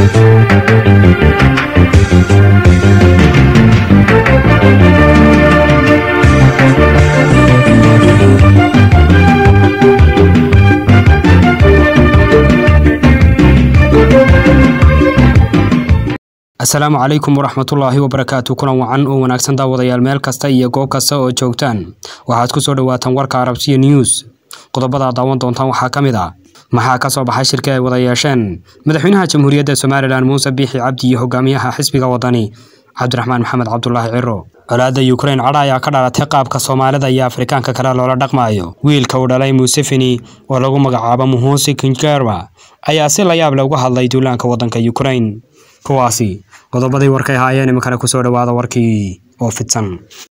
asalaamu calaykum waraxmatullaahi wabarakaatu kulan wacan oo wanaagsan daawadayaal meel kasta iyo goob kasta oo joogtaan waxaad ku soo dhowaataan warka arabsiya news qodobada daawan doontaan waxaa ka mid ah maxaa ka soo baxay shirka ay wada yeesheen madaxweynaha jamhuuriyadda somalilan muuse biixi cabdi iyo hogaamiyaha xisbiga wadani cabdiraxmaan maxamed cabdulaahi ciro colaadda yukrain cadha ayaa ka dhalatay qaabka soomaalida iyo afrikaanka kale loola dhaqmaayo wiilka uu dhalay museveni oo lagu magacaabo muhusi kingerma ayaa si layaab leh uga hadlay duulaanka waddanka yukrain kuwaasi qodobadii warkay haayeen iminkana kusoo dhowaada warkii oo fidsan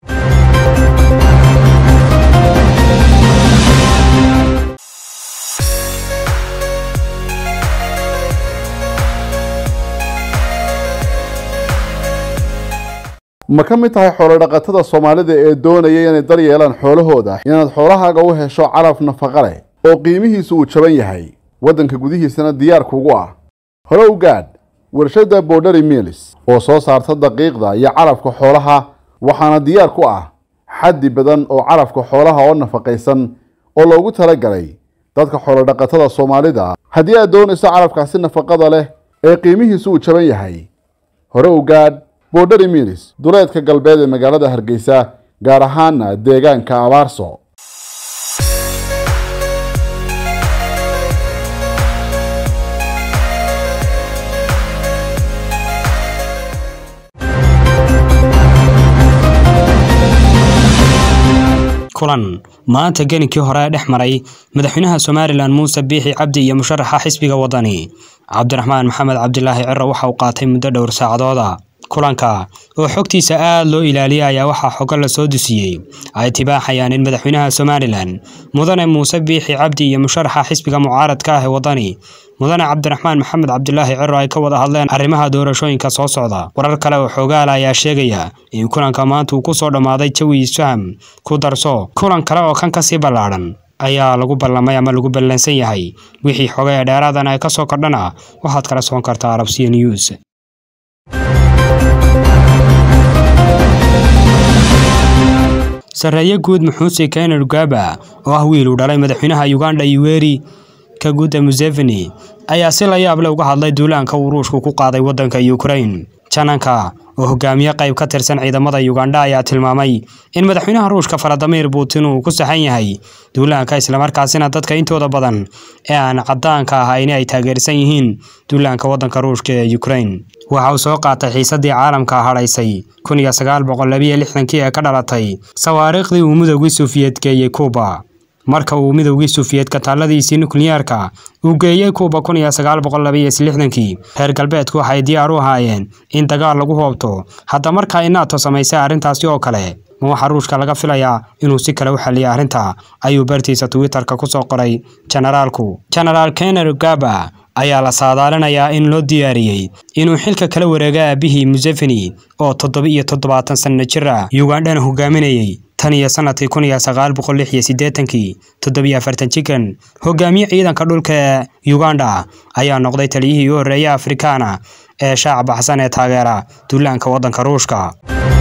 ma ka mid tahay xoolodhaqatada soomaalida ee doonaya inay dar yeelaan xoolahooda inaad xoolahaaga u hesho calaf nafaqa leh oo qiimihiisu uu jaban yahay waddanka gudihiisana diyaar kugu ah hore u gaadh warshadda borderi milis oo soo saarta daqiiqda iyo calafka xoolaha waxaana diyaar ku ah xaddi badan oo calafka xoolaha oo nafaqaysan oo loogu talagalay dadka xoolodhaqatada soomaalida haddii aad doonayso calafkaasi nafaqada leh ee qiimihiisu uu jaban yahay hore u gaadh borderi milis duleedka galbeed ee magaalada hargeysa gaar ahaana deegaanka abaarso kulan maanta gelinkii hore ee dhex maray madaxweynaha somalilan muuse biixi cabdi iyo musharaxa xisbiga wadani cabdiraxmaan maxamed cabdilaahi ciro waxa uu qaatay muddo dhowr saacadooda kulanka oo xogtiisa aad loo ilaaliyay ayaa waxaa xogo la soo dusiyey ay tibaaxayaan in madaxweynaha somalilan mudane muuse biixi cabdi iyo musharaxa xisbiga mucaaradka ah ee wadani mudane cabdiraxmaan maxamed cabdilaahi ciro ay ka wada hadleen arrimaha doorashooyinka soo socda warar kale oo xoogaala ayaa sheegaya in kulanka maanta uu ku soo dhammaaday jawi isfaham ku darso kulan kale oo kan kasii ballaadhan ayaa lagu ballamay ama lagu ballansan yahay wixii xoga ee dheeraadan ay ka soo kordhana waxaad kala socon kartaa arabsiya news sarreeye guud muxuuse kener ugaba oo ah wiil uu dhalay madaxweynaha uganda yuweri kaguda museveni ayaa si la yaab leh uga hadlay duulaanka uu ruushku ku qaaday waddanka ukrain jananka oo hogaamiye qayb ka tirsan ciidamada uganda ayaa tilmaamay in madaxweynaha ruushka faladimir putin uu ku saxan yahay duulaanka islamarkaasina dadka intooda badan ee aan caddaanka ahayn ay taageersan yihiin duulaanka waddanka ruushka ee ukrain waxa uu soo qaatay xiisaddii caalamka hadhaysay kun iyo sagaal boqol labiyo lixdankii ee ka dhalatay sawaariikhdii uu midowgii suufiyeed geeyey kuuba marka uu midowgii suufiyeedka taalladiisii nukliyeerka uu geeyey kuuba kun iyo sagaal boqol labiyo lixdankii reer galbeedku waxay diyaar u ahaayeen in dagaal lagu hoobto hadda markaa ay naato samaysay arrintaasi oo kale ma waxaa ruushka laga filayaa inuu si kale u xalliyo arrinta ayuu bartiisa twitterka ku soo qoray generaalku genaraal kener gaba ayaa la saadaalinayaa in loo diyaariyey inuu xilka kala wareego aabihii museveni oo toddoba iyo toddobaatan sanno jir ah ugandhana hogaaminayey tan iyo sanadkii kun iyo sagaal boqol lix iyo siddeetankii toddobiyo afartan jikan hogaamiye ciidanka dhulka ee uganda ayaa noqday taliyihii u horreeyay afrikaana ee shaac baxsan ee taageera duulaanka waddanka ruushka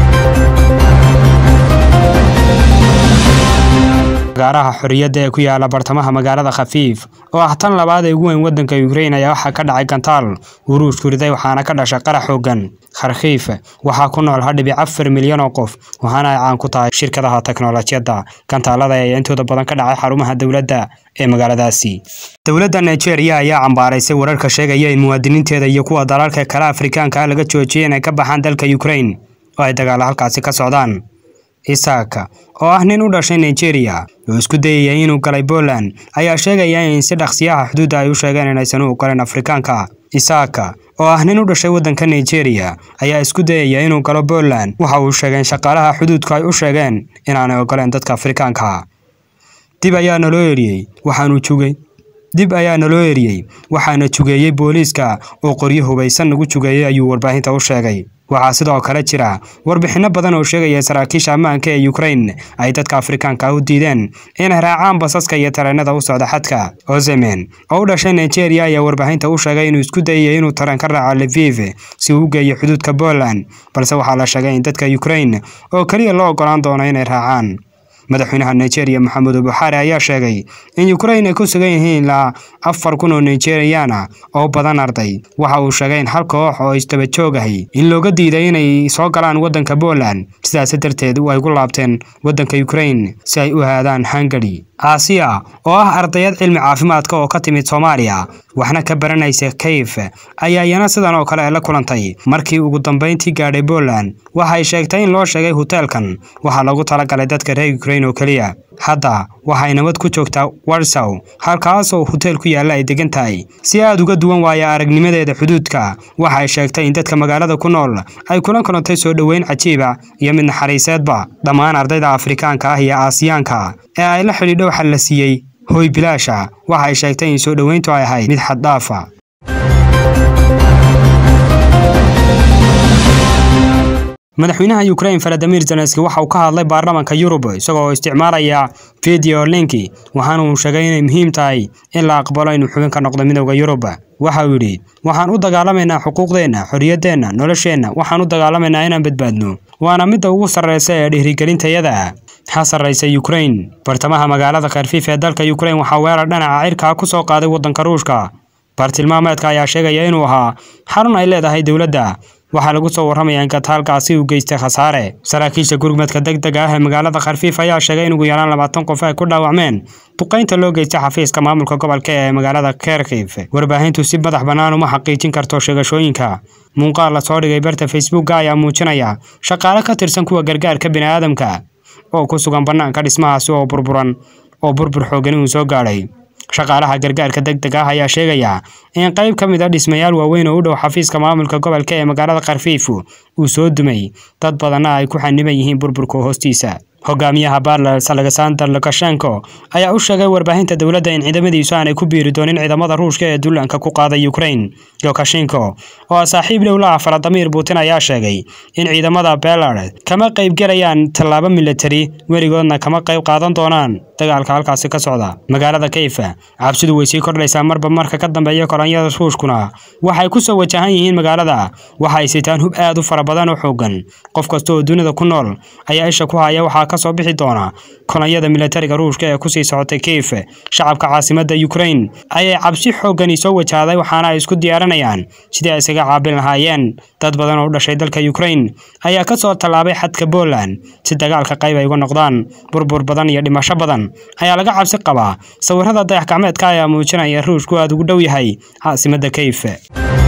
gaaraha xorriyadda ee ku yaala bartamaha magaalada khafiif oo ah tan labaad ee ugu weyn waddanka ukrain ayaa waxaa ka dhacay gantaal uu ruushku riday waxaana ka dhashay qarax xoogan kharkiif waxaa ku nool hadhibic afar milyan oo qof waxaana ay caan ku tahay shirkadaha teknolojiyadda gantaalada ayaa intooda badan ka dhacay xarumaha dowladda ee magaaladaasi dowladda nigeria ayaa cambaaraysay wararka sheegaya in muwaadiniinteeda iyo kuwa dalalka kale afrikaanka ah laga joojiyay inay ka baxaan dalka ukrain oo ay dagaalo halkaasi ka socdaan isaaka oo ah nin u dhashay nigeria oo isku dayaya inuu galay poland ayaa sheegaya in si dhaqsiyaha xuduudda ay u sheegeen inaysan u ogoleen afrikaanka isaaka oo ah nin u dhashay waddanka nigeria ayaa isku dayaya inuu galo poland waxa uu sheegay in shaqaalaha xuduudku ay u sheegeen inaanay ogoleen dadka afrikaanka dib ayaa naloo eriyey waxaanu jugay dib ayaa naloo eriyey waxaana jugeeyey booliiska oo qoryo hubaysan nagu jugeeyey ayuu warbaahinta u sheegay waxaa sidoo kale jira warbixinno badan oo sheegaya saraakiisha ammaanka ee ukrain ay dadka afrikaanka u diideen inay raacaan basaska iyo tareenada u socda xadka ozemen oo u dhashay nigeria ayaa warbaahinta u sheegay inuu isku dayaya inuu tareen ka raaco leviv si uu u geeyo xuduudka poland balse waxaa la sheegay in dadka ukrain oo keliya loo ogolaan doono inay raacaan madaxweynaha nigeria maxamedu buxaari ayaa sheegay in ukrain ay ku sugan yihiin ilaa afar kun oo nigeriana oo badan arday waxa uu sheegay in hal koox oo isdaba joogahay in looga diiday inay soo galaan waddanka poland sidaas darteed ay ku laabteen waddanka ukrain si ay u aadaan hungari aasiya oo ah ardayad cilmi caafimaadka oo ka timid soomaaliya waxna ka baranaysa kayf ayaa iyana sidan oo kale la kulantay markii ugu dambayntii gaadhay poland waxay sheegtay in loo sheegay hoteelkan waxaa lagu talagalay dadka reer ukrain oo keliya hadda waxay nabad ku joogtaa warsaw halkaasoo hoteel ku yaalla ay degan tahay si aad uga duwan waaya aragnimadeeda xuduudka waxay sheegtay in dadka magaalada ku nool ay kula kulantay soo dhoweyn cajiiba iyo mid naxariiseedba dhammaan ardayda afrikaanka ah iyo aasiyaanka ee ay la xidhiidho waxa la siiyey hoy bilaasha waxay sheegtay in soo dhoweyntu ay ahayd mid xaddhaafa madaxweynaha ukrain valadimir zelenski waxa uu ka hadlay baarlamaanka yurub isagoo isticmaalaya video linki waxaana uu sheegay inay muhiim tahay in la aqbalo inuu xubin ka noqdo midowda yurub waxa uu yidhi waxaan u dagaalamaynaa xuquuqdeenna xorriyaddeenna nolosheenna waxaan u dagaalamaynaa inaan badbaadno waana midda ugu sarreysa ee dhiirigelintayada ha sarreysa ukrain bartamaha magaalada kharfiif ee dalka ukrain waxaa weerar dhinaca cirkaa ku soo qaaday waddanka ruushka baartilmaameedka ayaa sheegaya inuu ahaa xarun ay leedahay dowladda waxaa lagu soo warramayaa in kataalkaasi uu geystay khasaare saraakiisha gurmadka deg dega ah ee magaalada kharfiif ayaa sheegay in ugu yaraan labaatan qof ay ku dhaawacmeen duqaynta loo geystay xafiiska maamulka gobolka ee magaalada kerkif warbaahintu si madax bannaan uma xaqiijin karto sheegashooyinka muuqaal lasoo dhigay barta facebooka ayaa muujinaya shaqaale ka tirsan kuwa gargaarka bini'aadamka oo ku sugan bannaanka dhismahaasi oo burburan oo burbur xoogani uu soo gaadhay shaqaalaha gargaarka deg deg ah ayaa sheegaya in qayb ka mid a dhismayaal waaweyn oo u dhow xafiiska maamulka gobolka ee magaalada kharfiif uu soo dumay dad badanna ay ku xaniban yihiin burburka hoostiisa hogaamiyaha barles alexander lukashenko ayaa u sheegay warbaahinta dowladda in ciidamadiisu aanay ku biiri doonin ciidamada ruushka ee duulaanka ku qaaday ukrain lukashenko oo saaxiib dhow la ah valadimir putin ayaa sheegay in ciidamada belarus kama qayb gelayaan tallaabo militari weligoodna kama qayb qaadan doonaan dagaalka halkaasi ka socda magaalada kayfa cabsidu way sii kordhaysaa marba marka ka dambeeya kolonyada ruushkuna waxay ku soo wajahan yihiin magaalada waxay sitaan hub aad u fara badan oo xoogan qof kasta oo dunida ku nool ayaa isha ku haya waxaa ka soo bixi doona kolonyada militariga ruushka ee kusii socotay kayf shacabka caasimadda ukrain ayay cabsi xoogani soo wajahday waxaana ay isku diyaarinayaan sidii ay isaga caabin lahaayeen dad badan oo u dhashay dalka ukrain ayaa ka soo tallaabay xadka poland si dagaalka qayb ay uga noqdaan burbur badan iyo dhimasho badan ayaa laga cabsi qabaa sawirada dayax gacmeedka ayaa muujinaya ruushku aad ugu dhow yahay caasimadda kayf